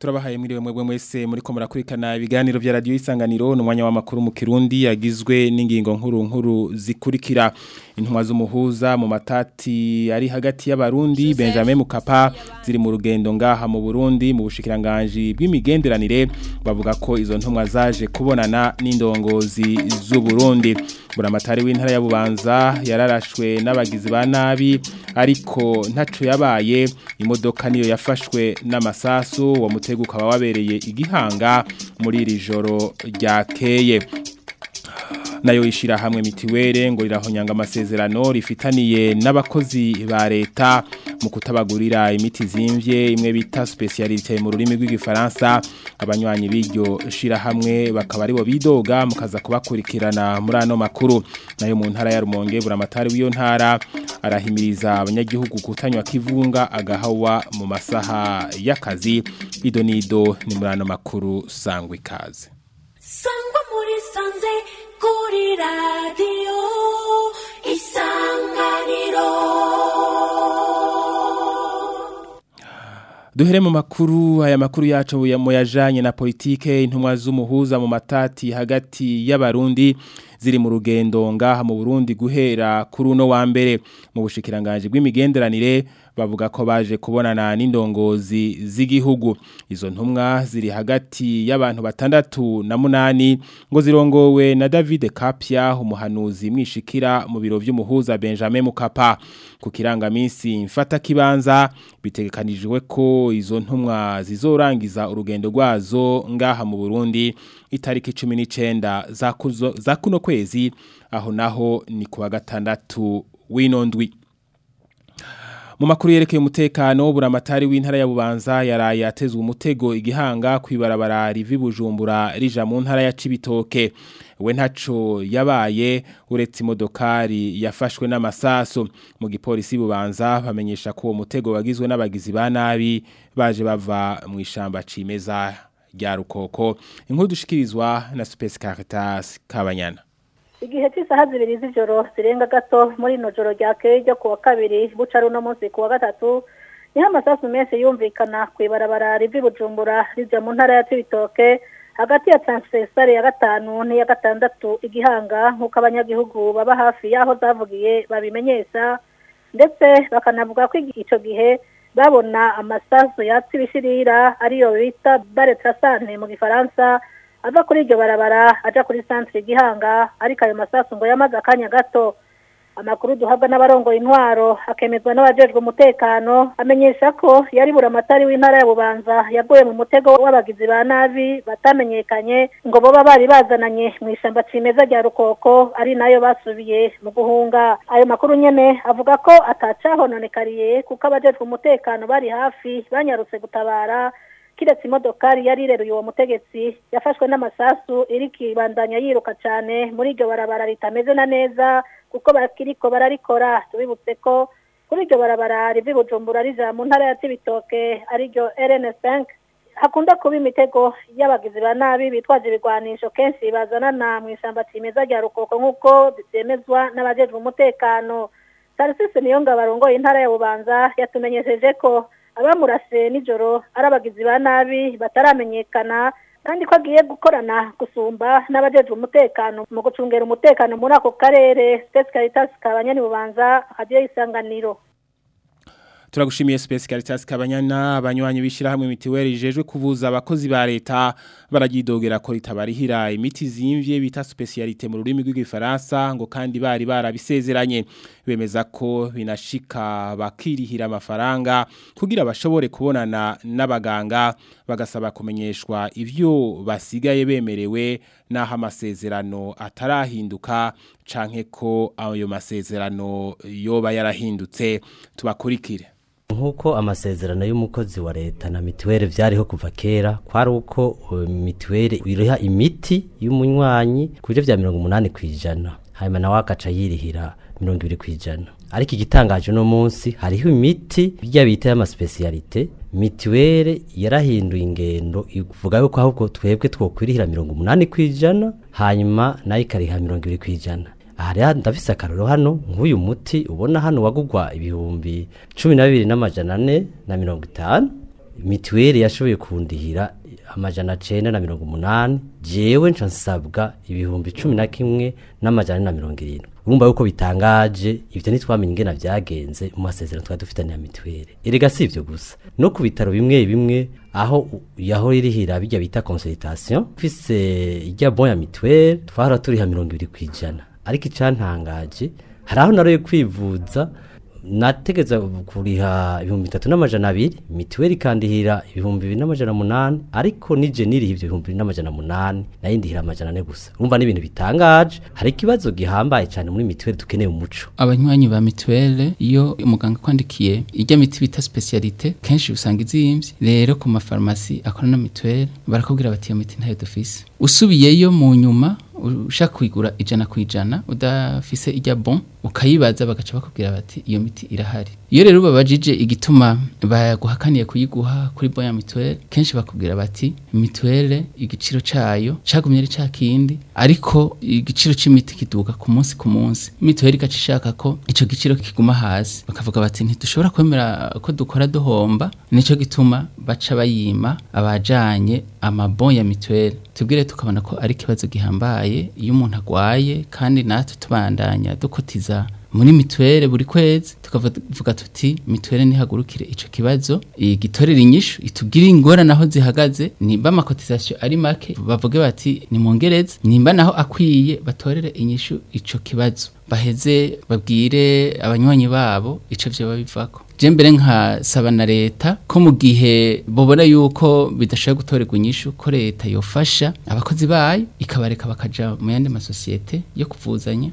turabahaye mwiriwe mwebwe mwese muri ko murakurikana ibiganiro vya radio isanganiro n'umwanya w'amakuru mu Kirundi yagizwe n'ingingo nkuru nkuru zikurikira intumwa z'umuhuza mu matati ari hagati y'abarundi Benjamin Mukapa ziri mu rugendo ngaha mu Burundi mu bushikiranganje bw'imigenderanire bavuga ko izo ntumwa zaje kubonana n'indongozi z'u Burundi buramatari w'intara ya Bubanza yararashwe n'abagizi ba nabi ariko ntaco yabaye imodoka niyo yafashwe n'amasasu wa mutego ukaba wabereye igihanga muri iri joro ryakeye nayo ishira hamwe mitiwere ngo rirahonyanga amasezerano rifitaniye n'abakozi ba leta mu kutabagurira imiti zimvye imwe bita specialité mu rurimi rw'igifaransa abanywanyi b'iryo shira hamwe bakaba aribo bidoga mukaza kubakurikirana muri ano makuru nayo mu ntara ya Rumonge buramatari w'iyo ntara arahimiriza abanyagihugu kutanywa kivunga agahawa mu masaha y'akazi idonido ni muri ano makuru sangwa ikaze sangwa muri sanze kuri radiyo isanganiro duhere mu makuru aya makuru yacu yajanye na politike intumwa z'umuhuza mu matati hagati y'abarundi ziri mu rugendo ngaha mu Burundi guhera kuri uno wa mbere mu bushikiranganje bw'imigenderanire bavuga ko baje kubonana n'indongozi z'igihugu izo ntumwa ziri hagati y'abantu batandatu na munani ngo zirongowe na David Kapia umuhanuzi mwishikira mu biro vy'umuhuza Benjamin Mukapa ku kirangamisi mfata kibanza bitegekanijwe ko izo ntumwa zizorangiza urugendo rwazo ngaha mu Burundi itariki 19 za kuzo za kuno kwezi aho naho ni kuwa gatandatu w'inondwi mu makuru yerekeye umutekano buramatari w'intara ya Bubanza yaraye yatezwe umutego igihanga kwibarabara rivi Bujumbura rija mu ntara ya Cibitoke we ntaco yabaye uretse imodokari yafashwe n'amasaso mu gipolisi bubanza bamenyesha ko uwo mutego wagizwe n'abagizi ba nabi baje bava mu ishamba cimeza rya rukoko inkuru dushikirizwa na Space Caritas Kabanyana igihe cy'isaha zibiri z'ijoro zirenga gato muri ino joro ryakeye ryo kuwa kabiri buca runo munsi kuwa gatatu niho amasasu menshi yumvikana ku ibarabara rivi bujumbura rijya mu ntara ya cibitoke hagati ya transversale ya gatanu n'iya gatandatu igihanga nk'uko abanyagihugu baba hafi y'aho zavugiye babimenyesha ndetse bakanavuga ko icyo gihe babona amasasu yatse ibishirira ariyo bita bare trasante mu gifaransa ava kuri iryo barabara aja kuri centre gihanga ariko ayo masasu ngo yamaze akanya gato amakuru duhabwa n'abarongoye intwaro akemezwa n'abajejwe umutekano amenyesha ko yari buramatari w'intara ya bubanza yaguye mu mutego w'abagizi ba nabi batamenyekanye ngo boba bari bazananye mu ishamba cimeza rya rukoko ari nayo basubiye mu guhunga ayo makuru nyene avuga ko atacahononekariye kuko abajejwe umutekano bari hafi banyarutse gutabara kiretse imodokari yari ireruye uwo mutegetsi yafashwe n'amasasu iri kibandanya yiruka cyane muri iryo barabara ritameze na neza kuko bakiriko bararikora tubibutse ko kuri iryo barabara rivi bujumbura rija mu ntara ya cibitoke ariryo rn5 hakunda kuba imitego y'abagizi ba nabi bitwaje ibigwanisho kenshi bazanana mu ishyamba cimeza rya rukoko nk'uko byemezwa n'abajejwe umutekano tarisisi niyo ngo abarongoye intara ya bubanza yatumenyesheje ko abamurase nijoro ari abagizi ba nabi bataramenyekana kandi ko agiye gukorana gusumba n'abajejwe umutekano mu gucungera umutekano muri ako karere Space Caritas kabanyani bubanza hadiye isanganiro turagushimiye Space Caritas kabanyana abanywanyi bishira hamwe mitiweri jejwe kuvuza abakozi ba leta baragidogera ko ritabarihira imiti zimvye bita specialité mu rurimi rw'igifaransa ngo kandi bari barabisezeranye bemeza ko binashika bakirihira amafaranga kugira bashobore kubonana n'abaganga bagasaba kumenyeshwa ivyo basigaye bemerewe naho amasezerano atarahinduka canke ko ayo masezerano yoba yarahindutse tubakurikire nk'uko amasezerano y'umukozi wa leta na mituweli byariho kuva kera kwari uko mituweli iriha imiti y'umunywanyi ku buryo bya mirongo umunani ku ijana hanyuma nawe agaca yirihira mirongo ibiri ku ijana ariko igitangaje uno munsi hariho imiti bijya bita y'amasipesiyalite mituweli yarahinduye ingendo ivuga yuko ahubwo twebwe twokwirihira mirongo umunani ku ijana hanyuma nayo ikariha mirongo ibiri ku ijana aha rero ndafise akaroro hano nk'uyu muti ubona hano wagugwa ibihumbi cumi na bibiri n'amajana ane na mirongo itanu mituweli yashoboye kundihira amajana cenda na mirongo umunani jewe nca nsabwa ibihumbi cumi na kimwe n'amajana ane na mirongo irindwi urumva yuko bitangaje ivyo ntitwamenye ingena vyagenze mu masezerano twari dufitaniye ya mituweli erega si ivyo gusa no ku bitaro bimwe bimwe aho u- yaho irihira bijya bita consultation mfise ijya bon ya mituweli twahora turiha mirongo ibiri kw'ijana ariko icantangaje hari aho naroye kwivuza nategeza kuriha ibihumbi bitatu n'amajana abiri mituweli ikandihira ibihumbi bibiri n'amajana munani ariko nije niriha ivyo bihumbi bibiri n'amajana munani nayo ndihira amajana ane gusa urumva n'ibintu bitangaje hari ikibazo gihambaye cyane muri mituweli dukeneye umuco abanywanyi ba mituwele iyo umuganga akwandikiye ijya miti bita specialite kenshi usanga izimvye rero ku mafarumasi akora na mituwele barakubwira bati iyo miti ntayo dufise usubiyeyo mu nyuma ushaka kuyigura ijana ku ijana udafise ijya bon ukayibaza bagaca bakubwira bati iyo miti irahari iyo rero babajije igituma baguhakaniye kuyiguha kuri bon ya mituwele kenshi bakubwira bati mituwele igiciro cayo cagumye ari ca kindi ariko igiciro c'imiti kiduga ku munsi ku munsi mituweli igaca ishaka ko ico giciro kiguma hasi bakavuga bati ntidushobora kwemera ko dukora duhomba nico gituma baca bayima abajanye amabon ya mituweli tubwire tukabona ko ari ikibazo gihambaye iyo umuntu agwaye kandi natwe tubandanya dukotiza muri mituwele buri kwezi tukavuga tuti mituwele nihagurukire ico kibazo igitorera inyishu itubwire ingorane aho zihagaze nimba amakotizasiyo ari make bavuge bati nimwongereze nimba naho akwiye batorere inyishu ico kibazo baheze babwire abanywanyi babo ico vyoba bivako je mbere nkasaba na leta ko mu gihe bobona yuko bidashoboye gutorerwa inyishu ko leta yofasha abakozi bayo ikabareka bakaja mu yandi masosiyete yo kuvuzanya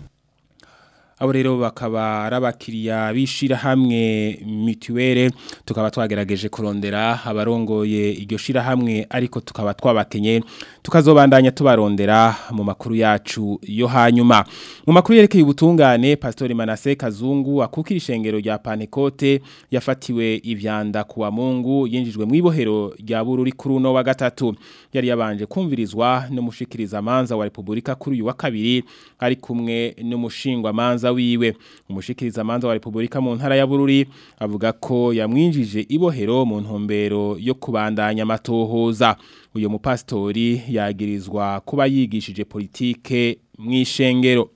abo rero bakaba ari abakiriya bishira hamwe mituwere tukaba twagerageje kurondera abarongoye iryo shira hamwe ariko tukaba twabakenye tukazobandanya tubarondera mu makuru yacu yo hanyuma mu makuru yerekeye ubutungane pastori Manase Kazungu akukira ishengero rya Panekote yafatiwe ivyanda kuwa Mungu yinjijwe mu ibohero rya Bururi kuri uno wa gatatu yari yabanje kumvirizwa n'umushikiriza manza wa Republika kuri uyu wa kabiri ari kumwe n'umushingwa manza wiwe umushikiriza manza wa Republika mu ntara ya Bururi avuga ko yamwinjije ibohero mu ntumbero yo kubandanya amatohoza uyo mupastori yagirizwa kuba yigishije politike mw'ishengero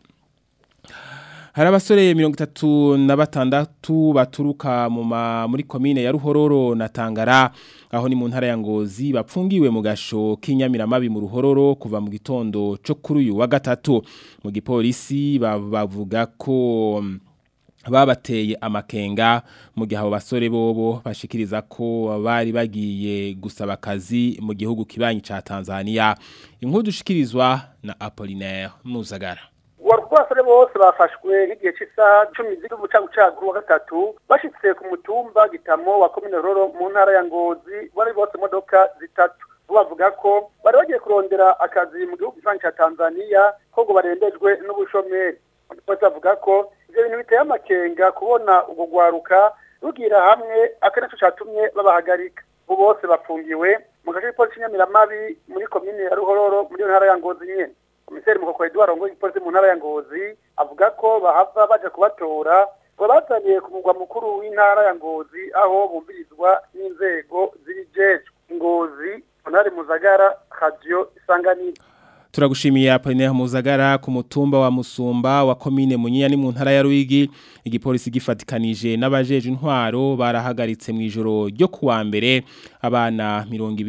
hari abasore mirongo itatu na batandatu baturuka mu ma- muri komine ya ruhororo na tangara aho ni mu ntara ya ngozi bapfungiwe mu gasho k'inyamiramabi mu ruhororo kuva mu gitondo cyo kuri uyu wa gatatu mu gipolisi ba- bavuga ko mm, babateye amakenga mu gihe abo basore bobo bashikiriza ko bari bagiye gusaba akazi mu gihugu kibanyi ca Tanzania inkuru dushikirizwa na Apollinaire Muzagara abasore bose bafashwe n'igihe cy'isaha cumi ziri umucagucagu wa gatatu bashyitse ku mutumba gitamo wa komine roro mu ntara ya ngozi bari bose imodoka zitatu bo bavuga ko bari bagiye kurondera akazi mu gihugu kivanyi cya tanzania ko ngo barembejwe n'ubushomeri bose bavuga ko ibyo bintu biteye amakenga kubona ubwo rwaruka rugira hamwe akenshi cyatumye babahagarika bo bose bafungiwe mu gace k'ipolisi nyamiramari muri komine ya ruhororo muri iyo ntara ya ngozi nyine komiseri mukoko Edouard Rongo ipolisi mu ntara ya Ngozi avuga ko bahava baje kubatora ngo bazaniye ku mugwa mukuru w'intara ya Ngozi aho bumvirizwa n'inzego z'ibijejwe Ngozi Honore Muzagara Radio Isanganiro Turagushimiye Apollinaire Muzagara ku mutumba wa Musumba wa komine Munyinya ni mu ntara ya Ruyigi igipolisi gifatikanije n'abajeje intwaro barahagaritse mu ijoro ryo kuwa mbere abana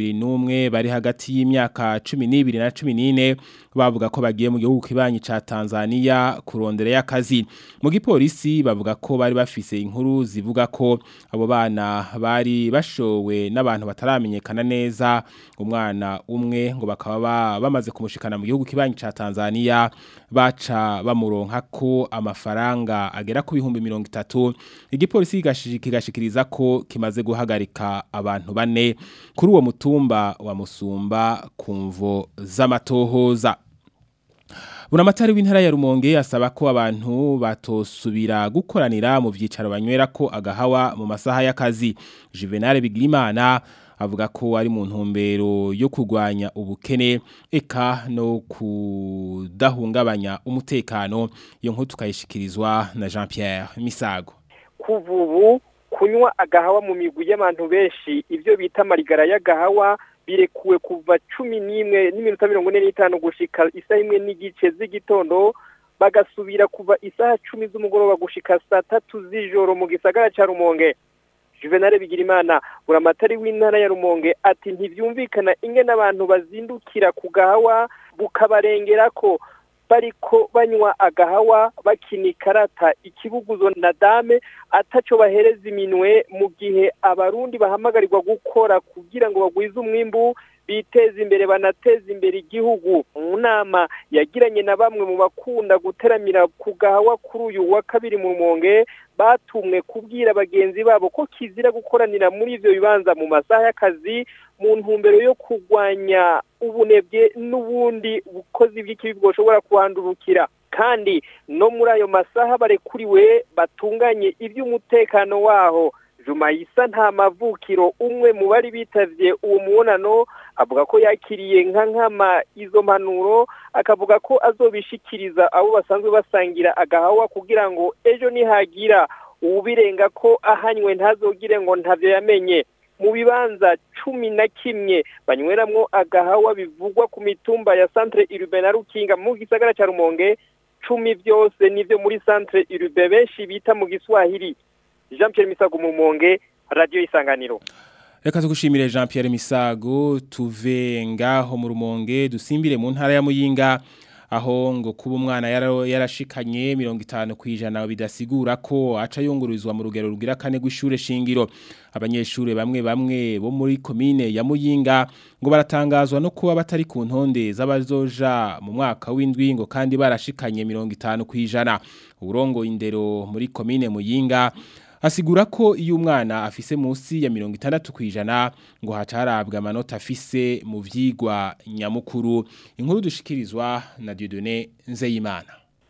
21 bari hagati y'imyaka 12 na 14 bavuga ko bagiye mu gihugu kibanyi ca Tanzania kurondera y'akazi mu gipolisi bavuga ko bari bafise inkuru zivuga ko abo bana bari bashowe n'abantu bataramenyekana neza umwana umwe ngo bakaba ba- bamaze kumushikana mu gihugu kibanyi ca Tanzania baca bamuronka ko amafaranga agera ku bihumbi mirongo itatu igipolisi kigashi- kigashikiriza ko kimaze guhagarika abantu bane kuri uwo mutumba wa Musumba kumvo z'amatohoza Buramatari w'intara ya Rumonge asaba ko abantu batosubira gukoranira mu vyicaro banywera ko agahawa mu masaha y'akazi. Juvenal Bigirimana avuga ko ari mu ntumbero yo kurwanya ubukene eka no kudahungabanya umutekano iyo nkuru tukayishikirizwa na Jean Pierre Misago. kuva ubu kunywa agahawa mu migwi y'abantu benshi ibyo bita amarigara y'agahawa birekuwe kuva cumi n'imwe n'iminota mirongo ine n'itanu gushika isaha imwe n'igice z'igitondo bagasubira kuva isaha cumi z'umugoroba gushika saa tatu z'ijoro mu gisagara ca rumonge juvenal bigirimana buramatari w'intara ya rumonge ati ntibyumvikana ingene abantu bazindukira ku gahawa bukabarengera ko bariko banywa agahawa bakina ikarata ikibuguzo na dame ataco bahereza iminwe mu gihe abarundi bahamagarirwa gukora kugira ngo bagwize umwimbu biteza imbere banateza imbere igihugu mu nama yagiranye na bamwe mu bakunda guteramira ku gahawa kuri uyu wa kabiri mu rumonge batumwe kubwira bagenzi babo ko kizira gukoranira muri ivyo bibanza mu masaha y'akazi mu ntumbero yo kurwanya ubunebwe n'ubundi bukozi bw'ikibi bwoshobora kuhandurukira kandi no muri ayo masaha barekuriwe batunganye iby'umutekano waho Jumayisa nta mavukiro umwe mu bari bitavye uwo mubonano avuga ko yakiriye nka nkama izo mpanuro akavuga ko azobishikiriza abo basanzwe basangira agahawa kugira ngo ejo nihagira ubirenga ko ahanywe ntazogire ngo ntavyo yamenye mu bibanza cumi na kimwe banyweramwo agahawa bivugwa ku mitumba ya centre urbain na rukinga mu gisagara ca rumonge cumi vyose nivyo muri centre urbain benshi bita mu giswahili jean pierre misago mu rumonge radio isanganiro Reka tugushimire Jean Pierre Misago tuve ngaho mu rumonge dusimbire mu ntara ya Muyinga aho ngo kuba umwana yara- yarashikanye 50 kwijana bidasigura ko aca yungururizwa mu rugero rugira kane rw'ishure shingiro abanyeshure bamwe bamwe bo muri komine ya Muyinga ngo baratangazwa no kuba batari ku ntonde z'abazoja mu mwaka w'indwi ngo kandi barashikanye 50 kwijana urongo indero muri komine Muyinga asigura ko iyo umwana afise munsi ya mirongo itandatu kwijana ngo hacarabwa amanota afise mu vyigwa nyamukuru inkuru dushikirizwa na Dieudonné Nzeyimana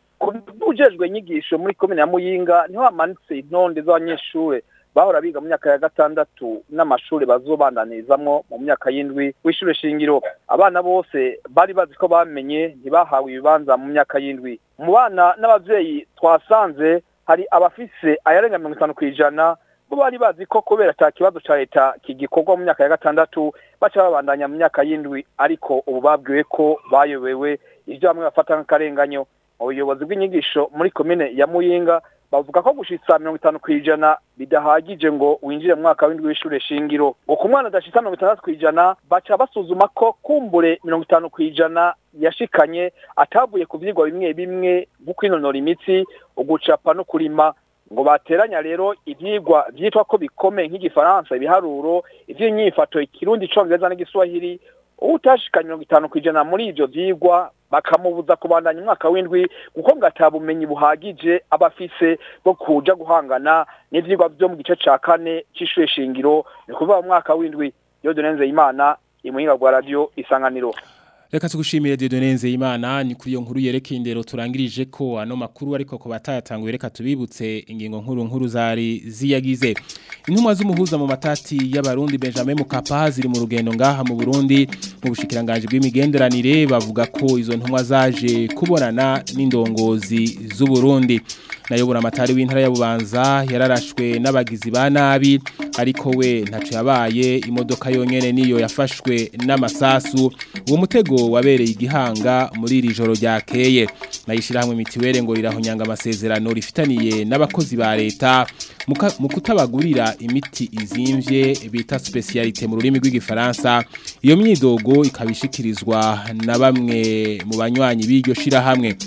ujejwe inyigisho muri komine ya muyinga niho hamanitse intonde z'abanyeshure bahora biga mu myaka ya gatandatu n'amashuri bazobandanizamwo mu myaka y'indwi w'ishure shingiro abana bose bari bazi ko bamenye ntibahawe ibibanza mu myaka y'indwi mu bana n'abavyeyi twasanze hari abafise ayarenga mirongo itanu kw'ijana bo bari bazi ko kubera ata kibazo ca leta kigikorwa mu myaka ya gatandatu baca babandanya mu myaka y'indwi ariko ubu babwiwe ko bayobewe ivyo bamwe bafata nk'akarenganyo mu buyobozi bw'inyigisho muri komine ya muyinga bavuga ko gushitsa mirongo itanu kw'ijana bidahagije ngo winjire mu mwaka w'indwi w'ishure shingiro ngo ku mwana adashitsa mirongo itandatu kw'ijana baca basuzuma ko kumbure mirongo itanu kw'ijana yashikanye atavuye ku vyigwa bimwe bimwe nko kwinonora imitsi ugucapa no kurima ngo bateranya rero ivyigwa vyitwa ko bikomeye nk'igifaransa ibiharuro ivy'inyifato ikirundi icongereza n'igiswahili utashika mirongo itanu kw'ijana muri ivyo vyigwa bakamubuza kubandanya umwaka w'indwi kuko ngo ata bumenyi buhagije aba afise bwo kuja guhangana n'ivyigwa vyo mu gice ca kane c'ishure shingiro ni kuvuga mu mwaka w'indwi Dieudonne Nzeyimana imuhinga bwa radio isanganiro Reka tugushimire Dieudonne Nzeyimana ni kuri iyo nkuru yerekeye indero turangirije ko ano makuru ariko ko batayatanguye reka tubibutse ingingo nkuru nkuru zari ziyagize intumwa z'umuhuza mu matati y'abarundi Benjamin Mukapa ziri mu rugendo ngaha mu Burundi mu bushikiranganje bw'imigenderanire bavuga ko izo ntumwa zaje kubonana n'indongozi z'u Burundi nayobora amatari w'intara ya Bubanza yararashwe n'abagizi ba nabi ariko we ntaco yabaye imodoka yonyene niyo yafashwe n'amasasu uwo mutego wabereye igihanga muri iri joro ryakeye nayishira hamwe mitiwere ngo rirahonyanga amasezerano rifitaniye n'abakozi ba leta muka- mu kutabagurira imiti izimvye bita specialité mu rurimi rw'igifaransa iyo myidogo ikabishikirizwa na bamwe mu banywanyi b'iryo shira hamwe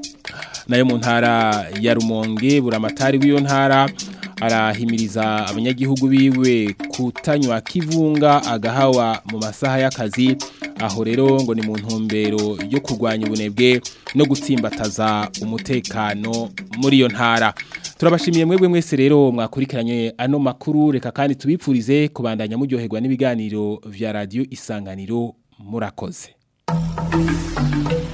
nayo mu ntara ya Rumonge buramatari w'iyo ntara arahimiriza abanyagihugu biwe kutanywa kivunga agahawa mu masaha y'akazi aho rero ngo ni mu ntumbero yo kurwanya ubunebwe no gutsimbataza umutekano muri iyo ntara turabashimiye mwebwe mwese rero mwakurikiranye ano makuru reka kandi tubipfurize kubandanya muryoherwa n'ibiganiro vya radio isanganiro murakoze